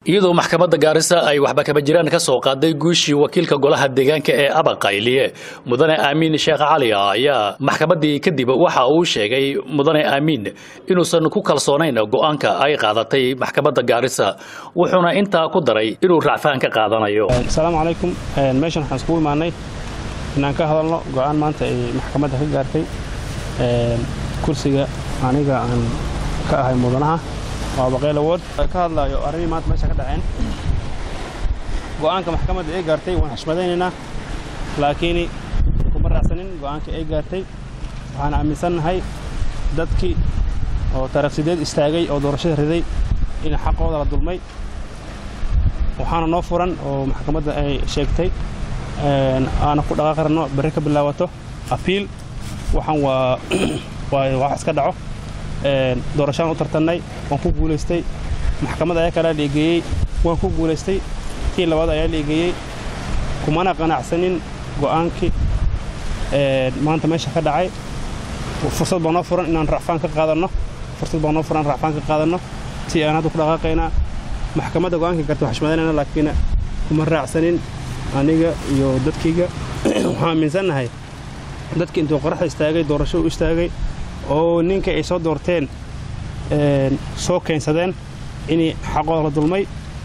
iyadoo maxkamadda gaarisa ay waxba kaba jiraan ka soo qaaday guushii wakiilka golaha deegaanka ee abaqayliye mudane aamiin sheekh cali ayaa maxkamaddii kadib waxa uu sheegay mudane aamiin inuusan ku kalsoonayn go'aanka ay qaadatay maxkamadda gaarisa wuxuuna intaa ku daray inuu racfaan ka qaadanayo asalaamu calaykum meeshan waxaan iskugu imaanay inaan ka hadalno go'aan maanta ay maxkamadda ka gaartay kursiga aniga aan ka ahay mudanaha waa baqayl award ka hadlaayo arrimii maanta meesha ka dhaceen go'aanka maxkamadda ay gaartay waan xushmadaynaynaa laakiin kuma raacsanin go'aanka ay gaartay waxaan aaminsannahay dadkii oo taariikhsideed istaagay oo doorashada riday in xaqooda la dulmay waxaana noo furan oo maxkamadda ay sheegtay aana ku dhaqaaqi rabno berri ka bilaabato apiil waxaan waa waa wax iska dhaco doorashaan u tartannay waan ku guulaystay maxkamad ayaa kalaa liigeeyey waan ku guulaystay kii labaad ayaa liigeeyey kumana qanacsanin go'aankii maanta meesha ka dhacay fursad baa noo furan inaan racfaan ka qaadanno fursad baa noo furan racfaan ka qaadanno si aan hadda ku dhaqaaqaynaa maxkamadda go'aanka garta wax xushmadanayna laakiin kuma raacsanin aniga iyo dadkayga waxaan aaminsannahay dadkii intuu qoraxda istaagay doorasho u istaagay oo ninka ay soo doorteen soo keensadeen inay xaqooda la dulmay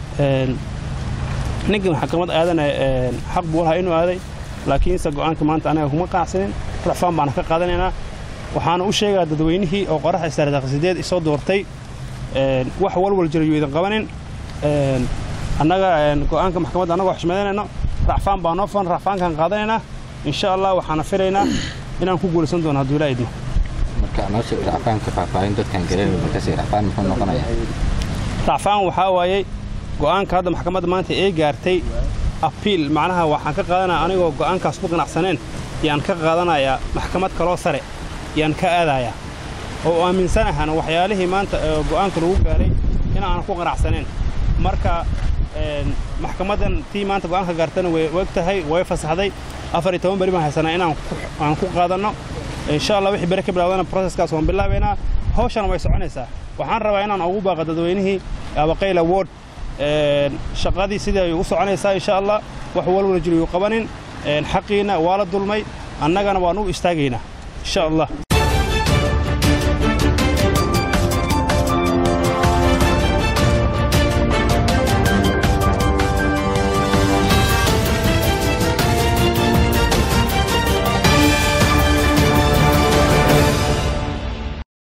ninkii maxkamad aadana xaq buu lahaa inuu aaday laakiinse go'aanka maanta anaga kuma qaacsanin racfaan baana ka qaadanaynaa waxaana u sheegaa dadweynihii oo qoraxda istaardaaqsideed isoo doortay wax walwal jira yuu idin qabanin annaga go'aanka maxkamadda annagoo xushmadanayno racfaan baa noo furan racfaankaan qaadanaynaa insha allah waxaana filaynaa inaan ku guulaysan doono hadduu ilaa idmo marka noosha racfaanka faahfaahin dadkan gareer markaasi racfaan muxuu noqonaya racfaan waxaa waayey go'aanka hadda maxkamadda maanta ay gaartay apiil macnaha waxaan ka qaadanaya anigoo go'aankaas ku qanacsaneen yaan ka qaadanayaa maxkamad kaloo sare yaan ka aadayaa oo aaminsanahan waxyaalihii maanta go'aanka lagu gaaray inaanan ku qanacsaneen marka maxkamaddan tii maanta go'aanka gaartana way og tahay way fasaxday afar iyo toban beri baan haysanaa inaan aan ku qaadanno insha allah wixii bere ka bilaawdana proseskaas waan bilaabaynaa hawshana way soconaysaa waxaan rabaa inaan ugu baaqa dadweynihii abaqayl award shaqadii sidii ay u soconaysaa insha allah wax walwala jiro yuu qabanin xaqiina waa la dulmay annagana waan u istaagaynaa insha allah